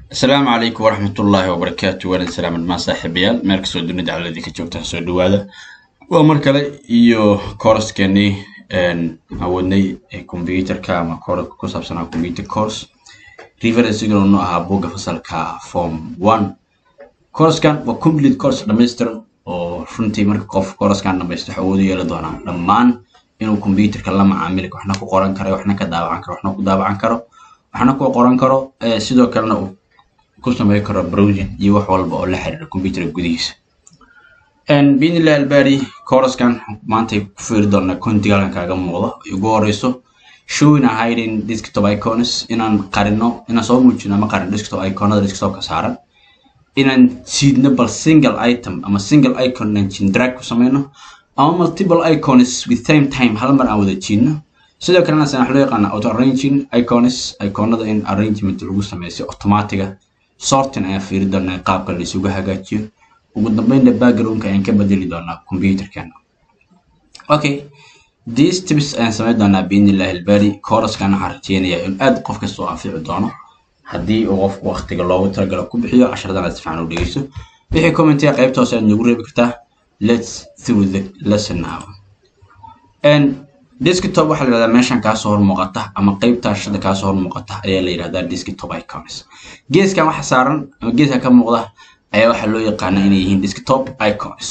asalaamu calaykum waraxmatullaahi wabarakaatu waalid salaaman maa saaxiibayaal meel kastoo dunida caladii ka joogtaan soo dhawaada waa mar kale iyo kooraskeenii awoodnay computerka ama koorska ku saabsanaa computer course referensigana nu ahaa buugga fasalka form one kooraskan waa complete course dhammaystiran oo runtii marka qof kooraskan dhamaysto waxa awoodu yeeli doonaa dhammaan inuu computerka la macaamili waxna ku qoran karo waxna ka daawacan karo waxna ku daawacan karo waxna ku qoran karo sidoo kalena uu ku samayn karo browsing iyo wax walba oo la xiriira computerka gudihiisa biidnillahi albaari kooraskan maanta ku fiiri doonaa kontiga halkan kaaga muuqda ay ugu horeyso showing and hiding desktop icons inaan qarino inaan soo muujino ama qarin desktop iconada desktopka saaran inaan siidno bal single item ama single icon inaan jin drag ku sameyno ama multiple icons with same time hal mar aan wada jiidno sidoo kalena san wax loo yaqaana auto arranging icons iconada in arrangement lagu sameeyo si automatiga sorting ayaan fiiri doonaa qaabka la isugu hagaajiyo ugu dambeynna backgroundka ayaan ka bedeli doonaa computerkeena okay these tips ayaan sameyn doonaa biidnillahi albaari kooraskan waxaan rajeynayaa in aad qof kasta oo anfici doono haddii uu qofku waqtiga loogu talagalo ku bixiyo casharadana si fiican u dhegeysto wixii commentiga qaybta hoose aad nagu reebi kartaa let's through the lesson now and desktop waxaa la yidhahdaa meeshan kaasoo hor muuqata ama qaybta shada kaasoo hor muuqata ayaa la yidhahdaa desktop icons geeskan waxa saaran ama geeska ka muuqda ayaa waxaa loo yaqaanaa inay yihiin desktop icons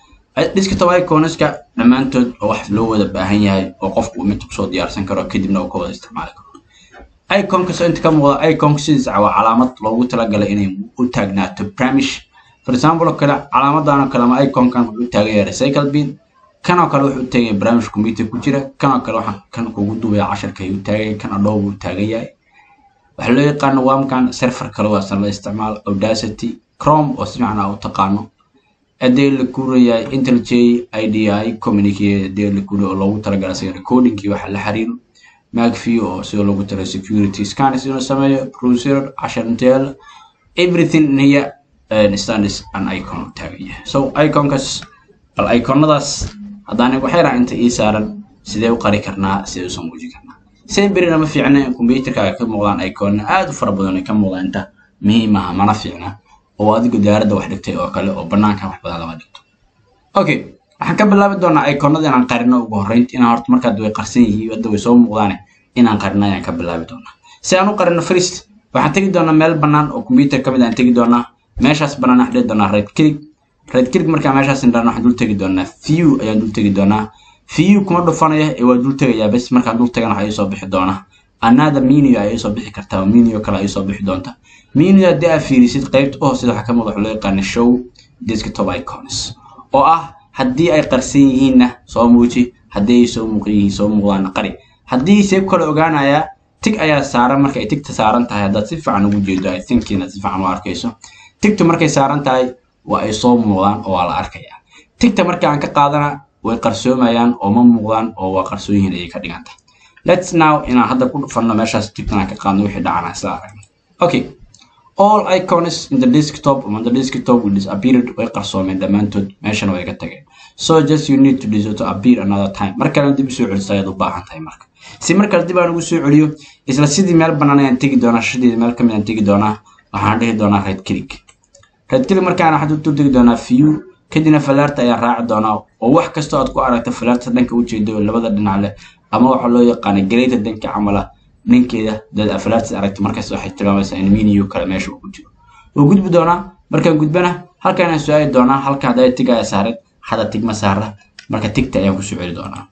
desktop iconska dhammaantood oo wax loo wada baahan yahay oo qofku uu mid kusoo diyaarsan karo kadibna uu ka wada isticmaali karo iconkas inta ka muuqda iconka sidiisa waa calaamad loogu talagalay inay u taagnaato bramish for example oo kale calaamadan oo kale ama iconkan wuxuu u taagan yahay recycle bin kan oo kale wuxuu u taagan yahay bramish computer ku jira kan oo kale waxaan kan kugu duubaya casharka ayuu taagan yahay kan adhow buu taagan yahay waxaa loo yaqaano wamkan server kale waasan la isticmaalo audacity chrome oo si fiican aa u taqaano adee la kuurayahay intelj idi communicate adee la kuuriya oo loogu talagalay isaga recordingkii waxa la xiriiro macview oo sidoo loogu talay security scans inuu sameeyo browser cashar inteel everything here uh, stands an icon u taagan yahay so iconkas bal iconadaas haddaan waxay raha inta ii saaran sidee u qari karnaa sidee usoo muujin karnaa seen berina ma fiicna in computerkaaga ka muuqdaan iconna aad u fara badan ay ka muuqdaan inta muhiim aha mana fiicna oo adigu diyaaradda wax dhigtay oo kale oo banaanka wax badan lama dhigto okay waxaan ka bilaabi doonaa iconada inaan qarino ugu horreynta inaan horta markaad way qarsan yihiin hadda way soo muuqdaane inaan qarino ayaan ka bilaabi doonaa si aan u qarino first waxaan tegi doonaa meel bannaan oo computer ka mid aan tegi doonaa meeshaas bannaan waxaan dhihi doonaa right click right click markaa meeshaas indhana waxaan dul tegi doonaa view ayaan dul tegi doonaa view kuma dhufanaya ee waa dul tegayaa bes markaan dul tagana waxa iisoo bixi doonaa another menu ay soo bixi kartaa menu kale ay soo bixi doonta menu haddii aad fiirisid qaybta u hooseda waxaa ka muuqda waxa loo yaqaana show desktop icons oo ah haddii ay qarsan yihiinna soo muuji haddii ay soo muuqan yihiin soo muuqdaana qari haddii seeb kale ogaanayaa tig ayaa saaran marka ay tigta saaran tahay haddaad si fiican ugu jeedo i think inaad si fiican u arkayso tigtu markay saaran tahay waa ay soo muuqdaan oo waa la arkayaa tigta marka aan ka qaadana way qarsoomayaan oo ma muuqdaan oo waa qarsoon yihiin ayay ka dhigan tahay let's now inaan hadda ku dhufanno meeshaas tigtan aan ka qaadno wixii dhacana isla aragno okay all icons in the desktop on the desktop will disappeared way qarsoomeen dhammaantood meeshana way ka tageen so just you need to do to appear another time mar kale dib usoo celiso ayaad u baahan tahay marka si mar kale dib aan ugu soo celiyo isla sidii meel bannaan ayaan tegi doonaa shadii meel ka mid aan tegi doonaa waxaan dhihi doonaa right click right click markaan waxaan u tegi doonaa view kadibna falaarta ayaan raaci doonaa oo wax kastoo aad ku aragto falaarta dhanka ujeedo labada dhinac leh ama waxaa loo yaqaana gareyta danka camala ninkeeda dad afalaartis aragto markaas waxay tilmaamaysaa in miniyo kale meesha uu ku jiro wuu gudbi doonaa markaan gudbana halkaan aan su-aali doonaa halka haddaa tigaya saaran hada tigma saara marka tigta ayaan kusoo celi doonaa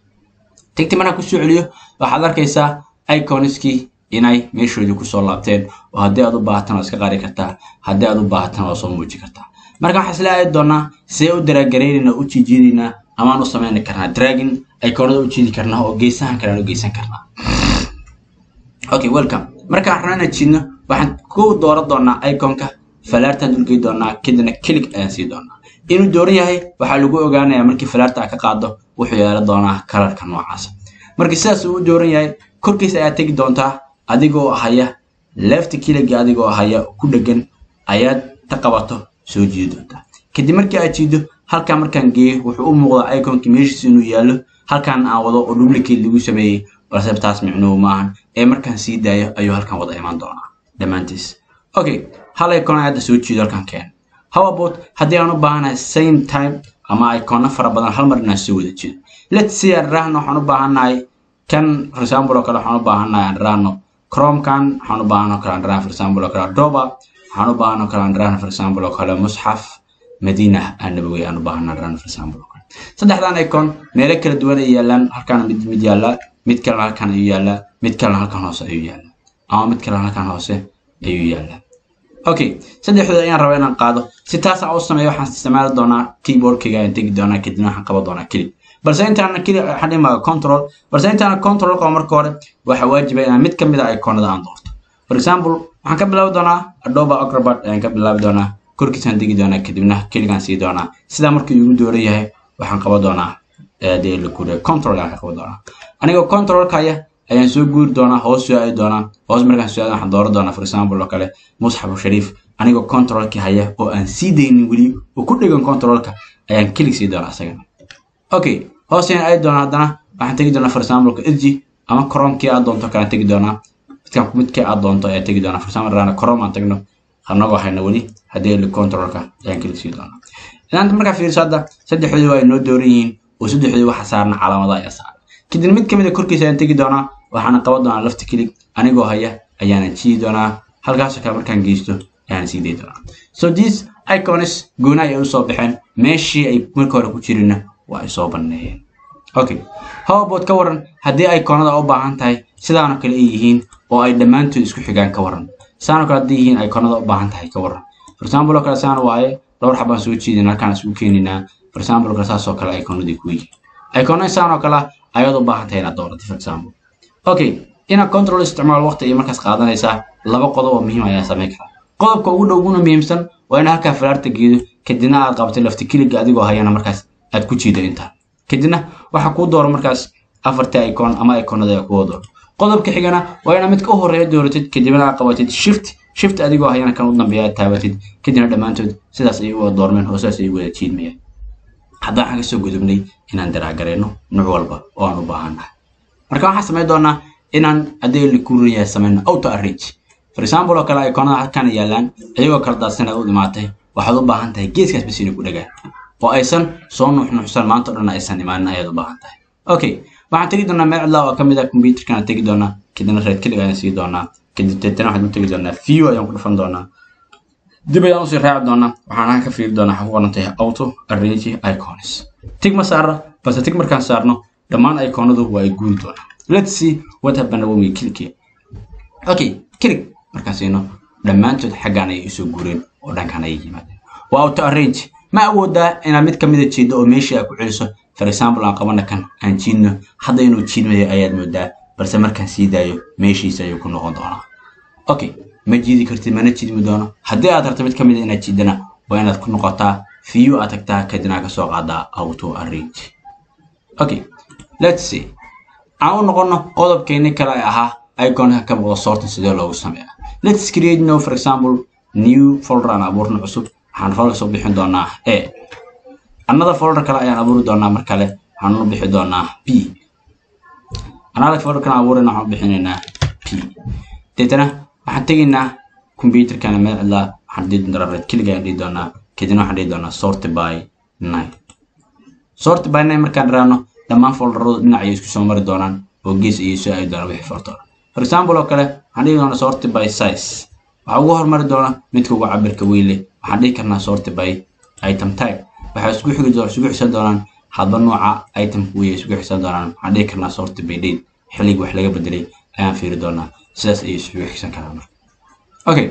tigta markaan kusoo celiyo waxaad arkaysaa iconskii inay meeshoodii kusoo laabteen oo haddii aad u baahatan waa iska qari kartaa haddii aad u baahatan waa soo muuji kartaa marka waxaan isla aadi doonaa see u daraagaraynayna u jiijiidaynaa amaan u samayni karnaa dragging iconada u jiidi karnaa oo geesahan kale aan u geysan karnaa okay welcome markaan rabno inaan jiidno waxaan ku dooran doonaa iconka falaartaan dulgey doonaa kadibna click ayaan sii doonaa inuu dooran yahay waxaa lagu ogaanayaa markii falaarta aad ka qaado wuxuu yeelan doonaa kalarka noocaasa markii sidaas uu dooran yahay korkiisa ayaad tegi doontaa adigoo haya left click adigoo haya ku dhegan ayaad ta qabato soo jiidi doontaa kadib markii aad jiido halkaan markaan geeyo wuxuu u muuqdaa iconkii meeshiisa inuu yaallo halkaan aan wado oo duplicate lagu sameeyey balse taas micnuhu maahan ee markaan sii daayo ayuu halkan wada imaan doonaa dhammaantiis okay hal icon hadda soo jeedo halkan keen how about haddii aan u baahanahay same time ama icona fara badan hal mar inaan soo wada jeedo let's see aan raahno waxaan u baahannahay kan for example oo kale waxaan u baahannahay aan raahno chromekan waxaan u baahan oo kale aan raahno for example oo kale adoba waxaan u baahan oo kale aan raahno for example oo kale musxaf madina annabawi aan u baahan aan raahno for example oo kale saddexdan icon meelo kala duwan ay yaalaan halkan mid mid yaallaa mid kalena halkan ayuu yaallaa mid kalena halkan hoose ayuu yaallaa ama mid kalena halkan hoose ayuu yaallaa okay saddexdooda ayaan rabaa inaan qaado si taas aan u sameeyo waxaan isticmaali doonaa keyboardkayga ayaan tegi doonaa kadibna waxaan qaban doonaa keli balse intaana keli waxaan dhimaa control balse intaana control qabo marka hore waxaa waajiba inaan mid ka mid a iconada aan doorto for example waxaan ka bilaabi doonaa adobe acrobat ayaan ka bilaabi doonaa korkiisaan degi doonaa kadibna keligaan sii doonaa sidaa markii igu dooran yahay waxaan qaban doonaa dee la guuriya control ayaan ka qaban doonaa anigoo controlka haya ayaan soo guuri doonaa hoos soo aadi doonaa hoos markaan soo aadi waxaan dooran doonaa for example oo kale musxafu shariif anigoo controlkii haya oo aan sii daynin weli oo ku dhegan controlka ayaan kelig sii doonaa isagana okay hoos ayaan aadi doonaa haddana waxaan tegi doonaa for example edgy ama chromekii aad doonto kalaan tegi doonaa midkaan midkii aad doonto ayaan tegi doonaa for example rana chrome aan tagno anagoo hayna weli haddii li controlka ayaan kelig sii doonaa inaanta markaa fiiriso hadda saddexdoodii waa inoo dooran yihiin oo saddexdoodii waxa saarna calaamada ayaa saaran kadib mid kamid a korkiisa ayaan tegi doonaa waxaana qaban doonaa lafta kelig anigoo haya ayaana jiidi doonaa halkaasoo kale markaan geysto ayaana sii dayi doonaa so these icons goona ay usoo baxeen meeshii ay marka hore ku jirinna waa ay soo banneeyeen okay howbood ka waran haddii iconada u baahan tahay sidaanoo kale ay yihiin oo ay dhammaantood isku xigaan ka waran sidaanoo kale haddii yihiin iconada u baahan tahay ka waran for example oo kale saan waaye dhowr xabaan soo jeedin halkaan isugu keeninaa for example kale saasoo kale iconadii ku yihiin icona sidaanoo kale ayaad u baahan tahay inaad doorato for example okay inaad control isticmaal waqti iyo markaas qaadanaysaa laba qodob oo muhiim ayaa samayn karaa qodobka ugu dhow uguna muhiimsan waa in halkaa falaarta geedo kadibna aad qabtay lafti kiliga adigoo hayana markaas aad ku jiido intaa kadibna waxaa kuu dooro markaas afartii icon ama iconada ee kuwa dooro qodobka xigana waa inaad midka u horeeya dooratid kadibna aad qabatid shift shift adigoo hayana kan u dambeeya aad taabatid kadibna dhammaantood sidaas ayay u wada doormeen oo sidaas ayay wada jiidmayaan haddaan xagga soo gudubnay inaan daraagareyno nuuc walba oo aan u baahannahay marka waxaan samayn doonaa inaan haddii la kuuriyahay samayno auto arrange for example oo kale iconada halkan yaalaan iyagoo kala daadsan aad u dhimaatay waxaad u baahan tahay geeskaas bas inay ku dhagaan oo aysan soo nuuxnuuxsan maanta o dhan aysan imaanin ayaad u baahan tahay okay waxaan tegi doonaa meel cidlaa oo ka mid ah computerkan tegi doonaa kadibna red kelig ayaan sii doonaa kadib deetana waxaan u tegi doonaa view ayaan ku dhufan doonaa dib ayaan usii raaci doonaa waxaan halkan ka fiiri doonaa waxaa ku qoran tahay auto arrange icons tig ma saara balse tig markaan saarno dhammaan iconadu waa ay guuri doonaa let's see what happened when we click here okay click markaan siino dhammaantood xaggaan ayay isoo guureen oo dhankan ayay yimaadeen waa auto arrange ma awoodaa inaad mid ka mida jiiddo oo meeshii aad ku celiso for example aan qabana kan aan jiidno hadda inuu jiidmayo ayaad moodaa balse markaan sii daayo meeshiisa ayuu ku noqon doonaa okay ma jiidi kartid mana jiidmi doono haddii aad rabto mid ka mida inaad jiidana waa inaad ku noqotaa view aad tagtaa kadibna ka soo qaadaa auto arrange okay let's see aan u noqono qodobkeeni kale ay ahaa iconka ka muuqda sortin sidee loogu sameeya let's create no for example new folder aan abuurno cusub waxaan folder soo bixin doonaa a another folder kale ayaan abuuri doonaa mar kale waxaan u bixi doonaa b another folder kale abuurina waxaan u bixinaynaa p deetana waxaan tegaynaa computerkana meel cidlaa waxaan dhihi doonaa red keliga ayaan dhihi doonaa kadibna waxaan dhihi doonaa sort by nine sort by nine markaan raano dhammaan folderadu dhinac ayay isku soo mari doonaan oo gees ayay soo aadi doonaan wixii folder for example oo kale waxaan dhihi doonaa sort by size waxaa ugu hormari doona midka ugu cabirka weyn leh waxaan dhihi karnaa sort by item type waxay isku xigi doonaan isugu xisan doonaan hadba nooca itemka wey isugu xisan doonaan waxaan dhihi karnaa sort by date xilliga wax laga bedelay ayaan fiiri doonaa sidaas ayay isugu xisan karaan marka okay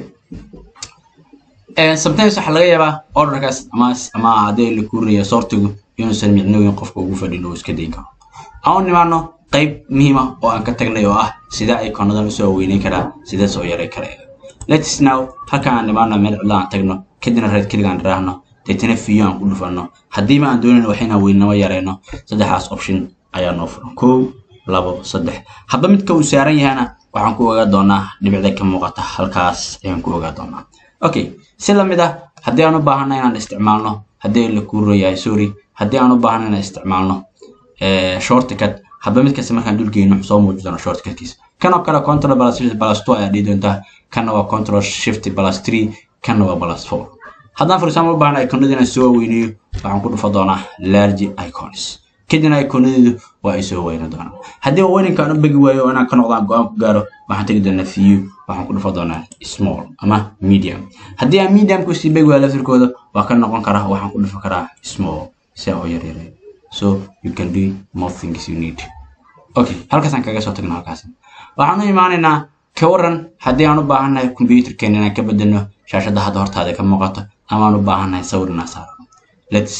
sometimes waxaa laga yaabaa orderkaas ama ama haddii la kuurinayo sortigu inuusan micnooyin qofka ugu fadhin oo iska dayn karo aan u nimaano qayb muhiima oo aan ka tagnay oo ah sida iconadan usoo weyneyn karaa sidee soo yaray karaya let's now halka aan nimaano meel cidla aan tagno kadibna reed keliga aan raahno deetana fiyo aan ku dhufanno haddiiba aan doonayno waxayna weynamo yarayno saddexdaas option ayaa noo furan kow labo saddex hadba midka uu saaran yahana waxaan ku ogaa doonaa dhibicda ka muuqata halkaas ayaan ku ogaa doonaa okay si lamid ah haddii aan u baahana inaan isticmaalno haddii la kuurayahay sorry haddii aan u baahana inaan isticmaalno shortcut hadba mid kasta markaan dulgeyno soo muuji doona shortcutkiisa kanoo kale control plus shift plus two ayaa dhihi doontaa kanna waa control shift plus three kanna waa plus four haddaan for example u baahna iconada inaan soo weyneeyo waxaan ku dhufa doonaa large icons kadibna iconadeedu waa ay soo weyna doonaa haddii weyninka aan u begi waayo oo inaan ka noqdaan go-aan ku gaaro waxaan tegi doonaa view waxaan ku dhufa doonaa small ama medium haddii aan medium ku sii begi waayo laftirkooda waa ka noqon karaa waxaan ku dhufa karaa small si aan u yaryareeyo so you can do more things you need okay halkaasaan kaga soo tagno halkaas waxaan u imaanaynaa ka waran haddii aan u baahannahay computerkeena inaan ka bedelno shaashadda hadda hortaada ka muuqato ama aan u baahannahay sawir inaan saarno let's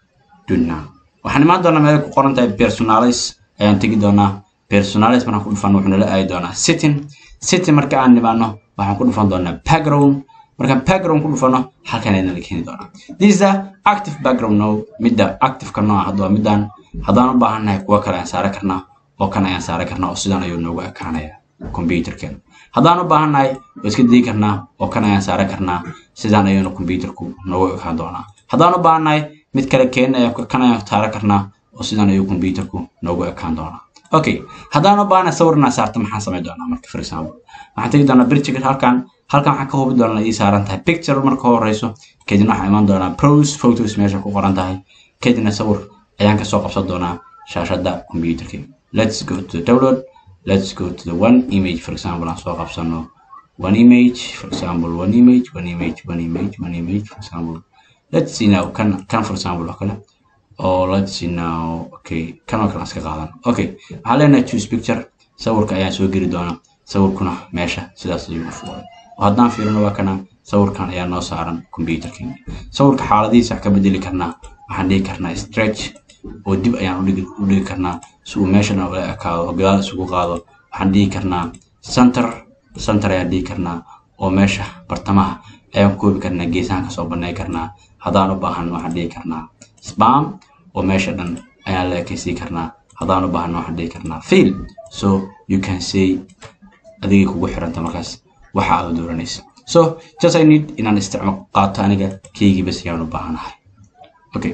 do now waxaan imaan doonaa meel ku qoran tahay personalize ayaan tegi doonaa personalize markaan ku dhufano wuxuu nala aadi doonaa setting setting marka aan nimaano waxaan ku dhufan doonaa background markaan background ku dhufano halkan ayna la keeni doonaa this is a active background now midda active-ka nooca hadda waa midaan haddaan u baahannahay kuwa kale ayaan saaran karnaa oo kan ayaan saaran karnaa oo sidan ayuu noogu ekaanaya computerkeena haddaan u baahannahay waa iska dii karnaa oo kan ayaan saaran karnaa sidaan ayuuna computerku noogu ekaan doonaa haddaan u baahannahay mid kale keenna kan ayaan saaran karnaa oo sidan ayuu computerku noogu ekaan doonaa okay haddaan u baahannahay sawir inaan saarto maxaan samayn doonaa marka for example waxaan tegi doonaa birjiga halkan halkan waxaan ka hubi doonaa ii saaran tahay picture marka horeyso kadibna waxaan imaan doonaa pros photos meesha ku qoran tahay kadibna sawir ayaan kasoo qabsan doonaa shaashadda computerka let's go to the download let's go to the one image for example aan soo qabsano one image for example one image one image one image one image for example let's see now kan kan for example oo kale oh let's see now okay kan oo kale aan iska qaadan okay waxaan leenahay choose picture sawirka ayaan soo geli doonaa sawirkuna meesha sidaas ayuu u fuulay haddaan fiirino waa kana sawirkan ayaa noo saaran computerkeena sawirka xaaladihiisa ka bedeli karnaa waxaan dhihi karnaa stretch oo dib ayaan u dhigi karnaa si uu meeshan ula ekaado oo gadaal isugu qaado waxaan dhihi karnaa center center ayaan dhihi karnaa oo meesha bartamaha ayaan koobi karnaa geesahan kasoo banay karnaa haddaan u baahan waxaan dhihi karnaa spam oo meesha dhan ayaan la ekeysii karnaa haddaan u baahan waxaan dhihi karnaa fill so you can say adigay kugu xiranta markaas waxa aad dooranaysa so just i need inaan isticmaal qaato aniga keygii bas ayaan u baahanahay okay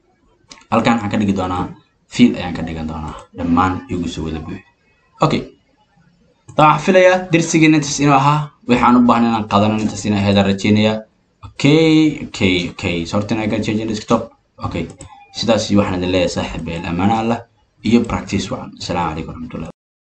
halkan waxaan ka dhigi doonaa fiil ayaan ka dhigan doonaa dhammaan igu soo wada buuxi okay waxaan filayaa darsigiin intaas inuu ahaa waxaan u baahnay inaan qaadano intaas inay ahayd aan rajeynayaa okay okay okay sorting I can change in desktop okay sidaas waxaan idin leeyahay saaxiib amaana allah iyo practice wacan asalaamu calaykum waraxmatullahi